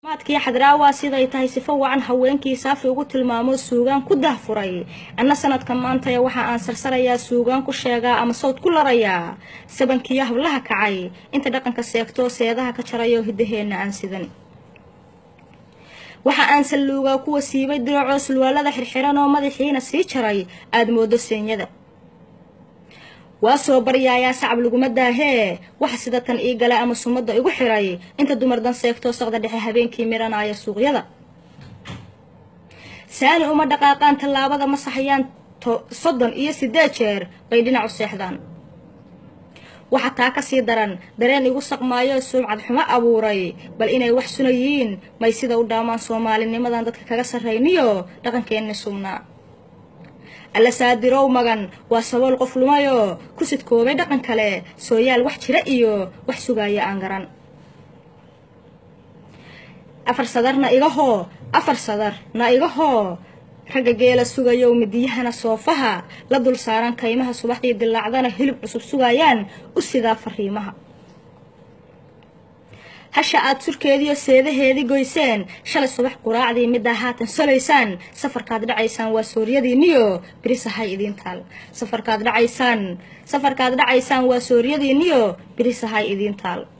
maadkii xadraawa siday tahay sifo wacan haweenkii saafi ugu tilmaamo suugaan ku dahfuray anna sanadka maantaya waxa aan sarsarayaa suugaan ku sheegaa ama sawd ku larayaa sabankiiyo hablaha kacay inta dhaqanka seegto seedaha ka jarayo hiddaheenna aan sidan waxa aan salluugaa kuwa siibay diracoo sulwaalada xirxiran oo madaxiina sii jaray aada moodo seenyada waa soo baryaayaa sacab laguma daahee waxa sida tan ii gala ama sumadda igu xiray inta dumar dan seegtoo saqda dhexe habeenkii miranaya suuqyada saani uma dhaqaaqaan tallaabada ma saxayaan soddon iyo siddeed jeer bay dhinacu seexdaan waxa taa ka sii daran dareen igu saqmaayo sumcad xumo abuuray bal inay wax sunayiin may sida u dhaamaan soomaalinimadan dadka kaga sarrayniyo dhaqankeenni sugnaa alla saadirow magan waa sabool qof lumayoo ku sidkoobay dhaqan kale sooyaal wax jira iyo wax sugaaya aan garan afar sadarna igahoo afar sadar na igahoo ragga geela sugayow midiyahana soofaha la dul saaran kaymaha subaxdii dilaacdana hilib cusub sugayaan u sidaa fariimaha hasha aad surkeediiyo seedaheedii goyseen shalay subax quraacdii middaa haatan solaysaan safarkaad dhacaysaan waa sooryadiinniyo birisahay idiin taal safarkaad dhacaysaan safarkaad dhacaysaan waa sooryadiinniyo birisahay idiin taal